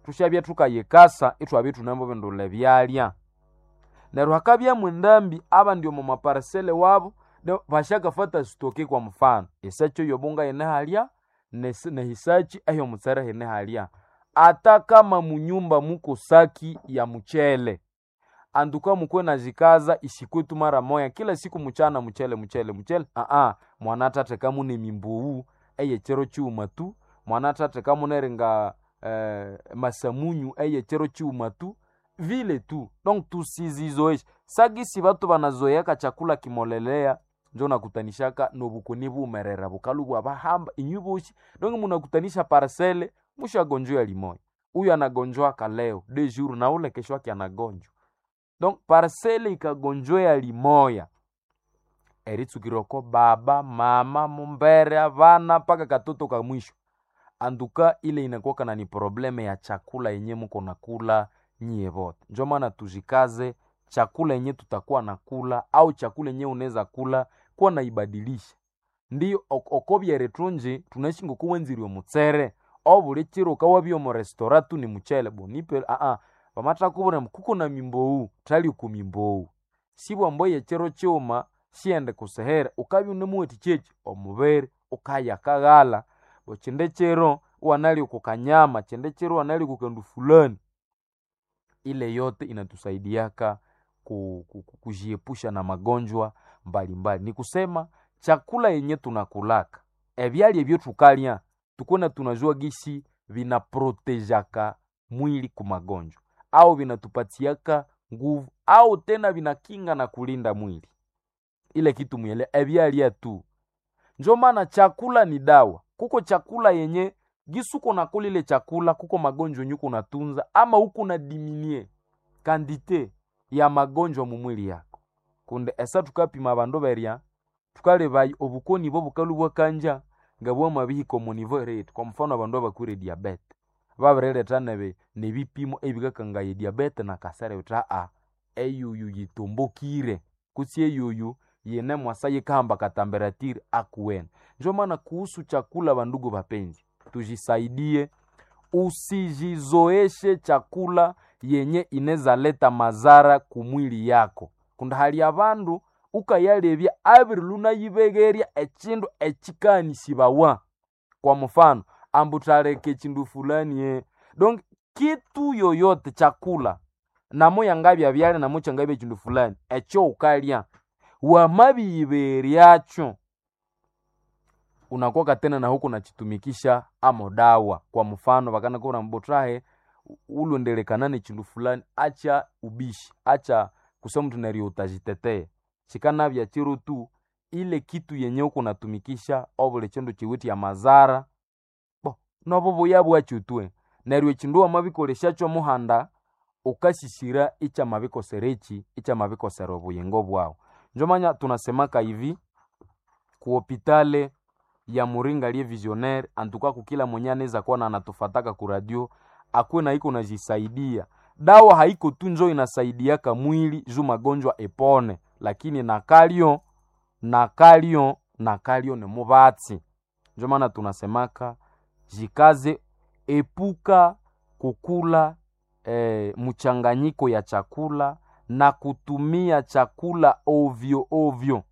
tushabya tukayikasa itwabya tunambo bindula byalya neryo hakabyamu endambi abandi omu maparisele wabo ne- bashakafata sitoki kwa mfano esachi eyobunga yene halya nesi- nehisachi eyomutsere hene halya ata kama munyumba muko saki ya mchele anduka mukwe nazikaza isikwetu mara moya kila siku mchana mchele mchele mchele aa mwana tate kamune mimbuwu eyechero chiuma tu mwana tate kamuneringa eh, masamunyu eyechero chiuma tu vile tu donc tusizizoeshe sagisi batu banazoeyaka chakula kimolelea njo nakutanishaka nobukoni bumerera bukalu bwa bahamba inyu boshi donc munakutanisha parcele mushagonjwa limoya huyu anagonjwaka leo de jour na ule kesho yake anagonjwa donc parcele ikagonjwea limoya eritsukirwako baba mama mumbere avana mpaka katoto ka mwisho anduka ile inakuwaka na ni probleme ya chakula yenye muko nakula nyie vote njo maana tujikaze chakula yenye tutakuwa nakula au chakula yenye unaweza kula kuwa naibadilisha ndiyo ok- okobyere tunji tunaishi ngokuwenzirwe mutsere obuli chiro ukawabya omu restaurant tu ni muchele bonipe aa pamatakubona kuko na mimbowu tali ku mimbowu sibwambo yechero chiuma siende kusehere ukabya unemuweti chechi omubere ukaya kaghala bo chinde chero wanali kukanyama chinde chero wanali kukandu fulani ile yote inatusaidiaka ku- ku- ku- kujiepusha na magonjwa mbalimbali ni kusema chakula yenye tunakulaka ebyali ebyo tukalya tukona tunajua gisi vinaprotejaka mwili ku magonjwa au vinatupatiaka nguvu au tena vinakinga na kulinda mwili ile kitu mwele ebyalya tu njo maana chakula ni dawa kuko chakula yenye gisuko nakula ile chakula kuko magonjwa yenye kunatunza ama huku na diminie kandite ya magonjwa mu mwili yako kunde esa tukapima bandu berya tukalebayi obukoni bwo bukalu bwakanja nga bwamabihika omu nivo rate kwa mfano abandu abakwire diabete babireleta nebe nebipimo ebikakangaye diabete na kasere uta a eyuyu yitumbukire kutsi eyuyu yene mwasa yikahamba katamberatiri akuwene njo maana kuhusu chakula bandugu bapenzi tujisaidie usijizoeshe chakula yenye ineza leta mazara kumwili yako kunda hali abandu ukayalebya abiri lunayibegerya echindu echikanishibawa kwa mfano ambu taleka echindu fulani ye donc kitu yoyote chakula namo yangabya byale namo changabya echindu fulani echo ukalya wamabiyiberyacho unakuwa tena na huku nachitumikisha amo dawa kwa mfano vakanakura mbotrahe ulondelekanane chindu fulani acha ubishi acha kusema mtu nario utajitetee chikanavya chiro tu ile kitu yenye uko natumikisha obule chindu chiwiti ya mazara bo nobo buya bwachutwe neryo echindu wamabikoleshacho muhanda ukashishira icha mabikoserechi icha mabikosera obuyingo bwawo njomanya tunasemaka hivi kuhopitale ya muringa liye visionaire antuka kukila mwenye anaweza kuwa na anatufataka ku radio akuwe na iko najisaidia dawa haiko tu njo inasaidiaka mwili juu magonjwa epone lakini nakalyo nakalyo nakalyo ni mubatsi njo maana tunasemaka jikaze epuka kukula eh, mchanganyiko ya chakula na kutumia chakula ovyo ovyo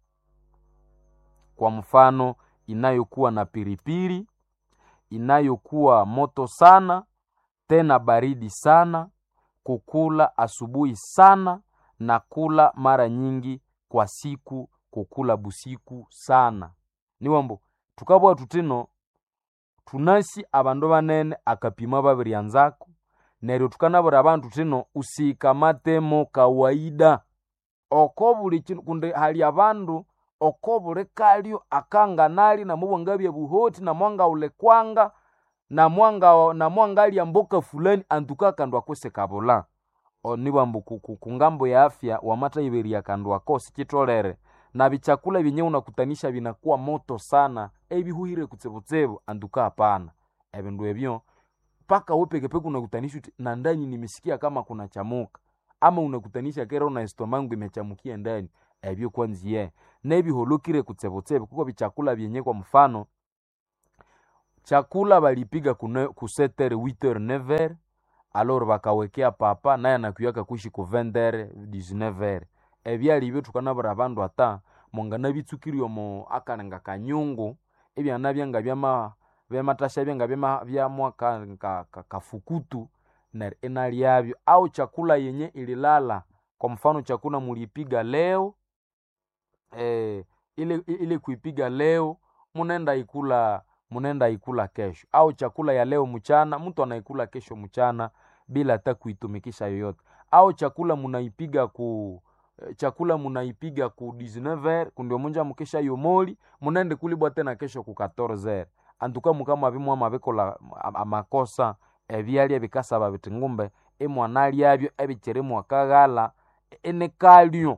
kwa mfano inayokuwa na piripiri inayokuwa moto sana tena baridi sana kukula asubuhi sana na kula mara nyingi kwa siku kukula busiku sana niwambo tukabwa tutino tunasi abandu banene akapima babiryanzako neryo tukanabura abantu tino usikamatemo kawaida oko buli kinu kundi hali abandu oko buli kalyo akanganali namubwangabya buhoti namwanga ulekwanga namwanga namwangalya mboka fulani antuka kandu akwese kabula onibwambu kungambo ya afya wamata iberia kandu ako sikitolere na bichakula vyenye unakutanisha vinakuwa moto sana ebihuhire kutsebutsebu antuka hapana ebindu ebyo mpaka we pekepeke unakutanisha uti na ndani nimesikia kama kuna chamuka ama unakutanisha kera una estomangu imechamukia ndani ebyo kwanziye nebiholokire kutsebotsebe kuko bichakula vyenye kwa mfano chakula balipiga ku setere 8 9 alor bakawekea papa naye anakuyaka kuishi ku 20 19 ebyali ibyo tukanabura abandu ata mongana bitsukirwe omo akalenga kanyungu ebyana byanga byama byamatasha byanga byama byamwa ka, ka, ka, kafukutu na ina lyabyo au chakula yenye ililala kwa mfano chakula mulipiga leo eh, ile, ile kuipiga leo munenda ikula munenda ikula kesho au chakula ya leo mchana mtu anaikula kesho mchana bila hata kuitumikisha yoyote au chakula munaipiga ku chakula munaipiga ku 19h kundio munja mukesha yomoli munende kulibwa tena kesho ku 14h antuka mukama bimwa mabikola amakosa ebyalya bikasaba biti ngumbe imwana lyabyo ebikiri mwakaghala enekalyo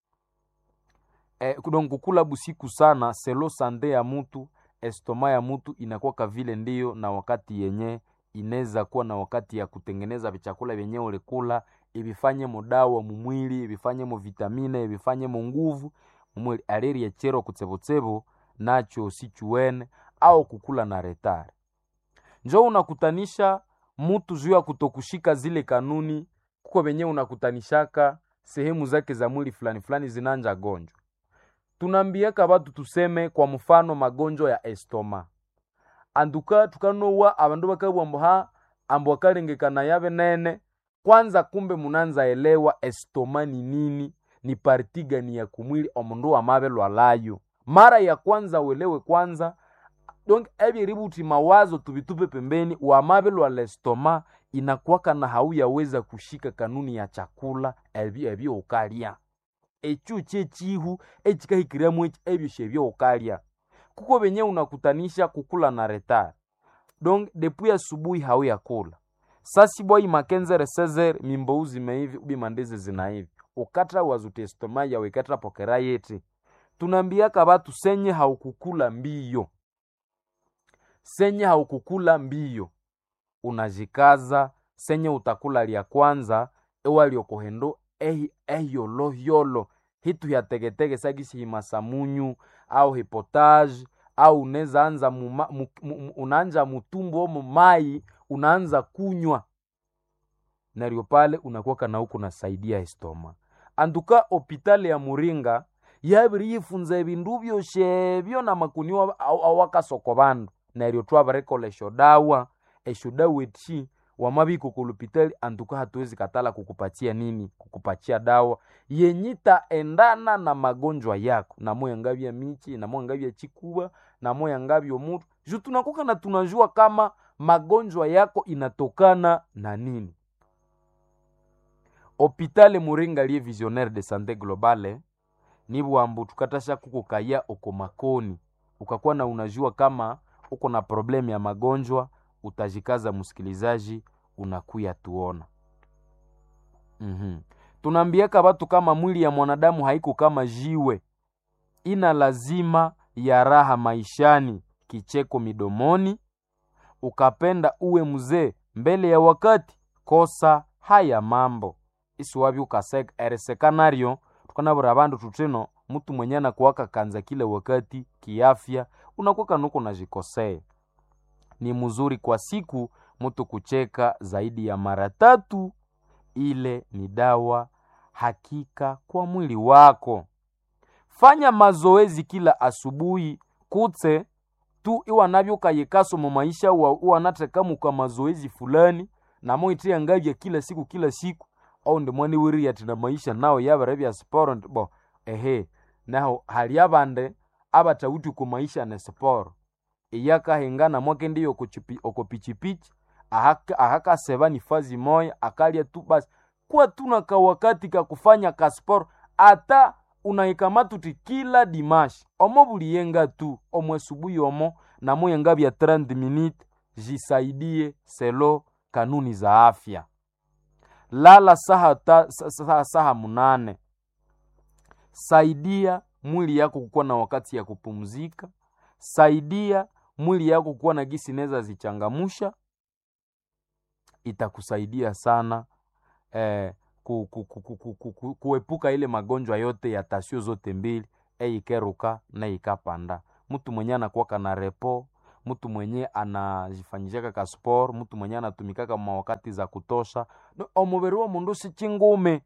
eh, donc kukula busiku sana selo sande ya mutu estoma ya mutu inakuwa vile ndiyo na wakati yenye inaweza kuwa na wakati ya kutengeneza vichakula vyenye ulikula ibifanye mudawa mumwili ibifanye mu vitamine ibifanye mu nguvu mumwili aleri echero kutsebotsebo nacho sichuene au kukula na retare njo unakutanisha mutu juu ya kutokushika zile kanuni kuko venye unakutanishaka sehemu zake za mwili fulani fulani zinanja gonjwa tunambiaka batu tuseme kwa mfano magonjwa ya estoma anduka tukanowa abandu bakabwambo ha ambo akalengekana yabe nene kwanza kumbe munanza elewa estoma ni nini ni parti gani ya kumwili omundu wamabe lwalayo mara ya kwanza uelewe kwanza donc ebyeributi mawazo tubitupe pembeni wamabe lwa lestoma inakwaka na hauyaweza kushika kanuni ya chakula ebyo ebyo ukalya ekyo kyekihu ekikahikiramu eki ebyo shebyo ukalya kuko benye unakutanisha kukula na retard donc depuis asubuhi hauyakula sasibwai makenzere sezer mimbou zimeivi ubi mandeze zinaivi ukatra wazutestoma yawe ikatra pokera yeti tunambiaka batu senye haukukula mbiyo senye haukukula mbiyo unajikaza senye utakula lya kwanza ewaliokohendo ehi ehiyolohiyolo hitu hyategetege sagisi himasamunyu au hipotage au uneza anza muma, mu, mu, unaanja mutumbu omo mai unaanza kunywa naryo pale unakuwaka na huku nasaidia estoma anduka opitali ya muringa yabiri yifunza ebindu byoshebyo na makuniwa awakasoko bandu neryo twabarekola eshodawa eshodawa eti wamabiko kulupitali antuka hatuwezi katala kukupatia nini kukupatia dawa yenyita endana na magonjwa yako namoya ngabya michi namoya ngabya chikuba namoya ngabya mutu ju tunakuka na tunajua kama magonjwa yako inatokana na nini hopitale muringa lie visionnaire de sante globale nibwambu tukatasha kukukaya oko makoni ukakuwa na unajua kama uko na problemu ya magonjwa utajikaza msikilizaji unakuya tuona mm-hmm. tunaambiaka watu kama mwili ya mwanadamu haiko kama jiwe ina lazima ya raha maishani kicheko midomoni ukapenda uwe mzee mbele ya wakati kosa haya mambo isiwavi ukaseka eresekanario tukanavura vandu tutino mtu mwenye anakuwaka kanza kile wakati kiafya unakuwaka nuko najikosea ni mzuri kwa siku mtu kucheka zaidi ya mara tatu ile ni dawa hakika kwa mwili wako fanya mazoezi kila asubuhi kutse tu iwanavyokayekaso mu maisha iwanatekamuka mazoezi fulani namoitia ngavya kila siku kila siku au ndimwani wiri ati na maisha nao yabere bya sporo bo ehe naho hali abande abatawuti ku maisha ne sporo iyakahengana mwake ndiyo oko pichipichi ahakaseba ni fazi moya akalya tu basi kuwa tuna kawakati kakufanya kasporo ata unaikamatuti kila dimashi omo buliyenga tu omo esubuhi omo namoyenga bya 30 minute jisaidie selo kanuni za afya lala saha, ta, saha, saha munane saidia mwili yako kukuwa na wakati ya kupumzika saidia mwili yako kuwa na gisi neza zichangamusha itakusaidia sana eh, ku, ku, ku, ku, ku, ku, ku, kuepuka ile magonjwa yote ya tasio zote mbili eikeruka na ikapanda mtu mwenye anakuwaka na repo mtu mwenye anajifanyishaka ka sport mtu mwenye anatumikaka mawakati za kutosha no, omubiri wa mundu si chingume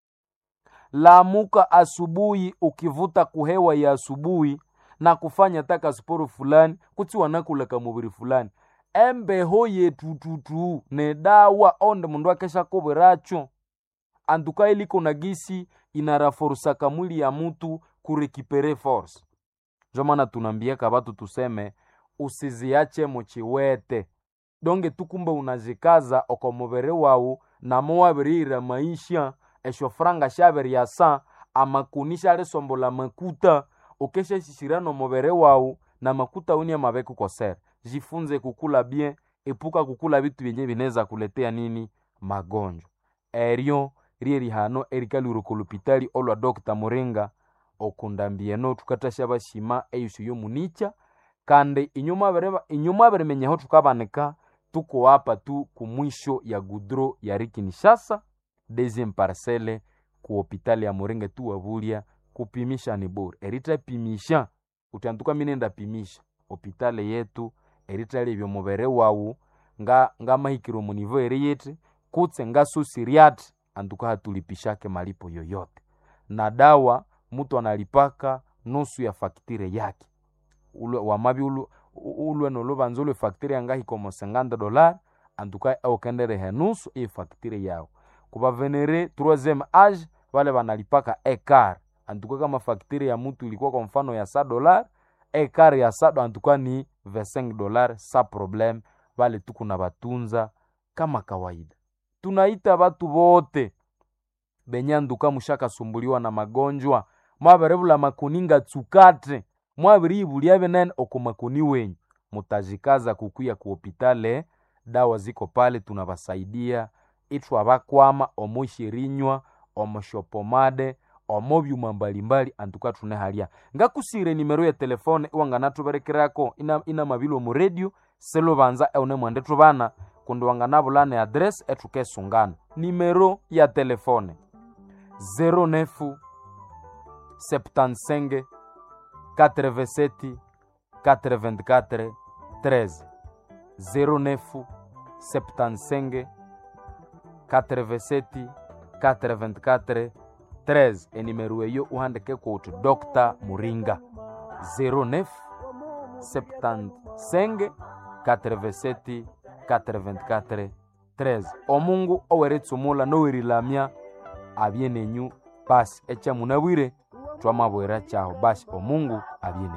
lamuka asubuhi ukivuta kuhewa ya asubuhi na kufanya taka sporo fulani kuti wanakulaka mubiri fulani embeho yetututu ne dawa onde mundu akesha kobweracho antuka iliko na gisi inaraforusaka mwili ya mutu kurekipere force njo maana tunambiaka batu tuseme usiziache muchiwete donge tukumbe unazikaza oko mubiri wawu namo wabirira maisha esho franga shabiryasa amakuni shalisombola makuta ukeshashishira nomubiri wawu na makuta uni amabeku kosera jifunze kukula bien epuka kukula bitu byenye bineza kuletea nini magonjwa eryo rye rihano erikalwire lupitali olwa dr muringa okundambieno tukatasha bashima eyusu yomunicha kandi inyuma abirimenyaho tukabanika tuko hapa tu kumwisho ya gudro ya rikinishasa deuxième parcelle ku hopitali ya muringa tu wabulya kupimisha ni bure eritapimisha utanduka minenda pimisha hopitali yetu eritalebya omubere wawu nga ngamahikiro munivo eri yiti kutse ngasusiriati anduka hatulipishake malipo yoyote na dawa mutu analipaka nusu ya faktire yake ulwe wamabi ulwe, ulwe nolubanza ulwe faktire yangahikomo 50 dolar antuka aukenderehe nusu iyi faktire yawo kubavenere troisième age vale banalipaka ekar antuka kama faktire ya mutu ilikuwa kwa mfano ya sa dolar ekar ya sado antuka ni 25 dolar sa problème vale tuku na batunza kama kawaida tunaita batu bote benye anduka mushakasumbuliwa na magonjwa mwaberebula makuninga tsukate mwabiribulya benene oko makuni wenyu mutajikaza kukuya ku hopitale dawa ziko pale tunabasaidia ithu abakwama omushirinywa omushopomade omobyuma mbalimbali antuka tunehalya ngakusire nimero ya telefone iwanganatuberekerako ina, ina mabilo mu radio selubanza eune mwende tubana kundi wanganabulana adresi etukesungana nimero ya telefone 09 75 87 84 13 09 75 87 84 13 enimero eyo uhandike kuti dr muringa 09 75 87 424 13 omungu oweritsumula nowerilamya abye nenyu basi echamunabwire twamabwera chaho basi omungu abye nenyu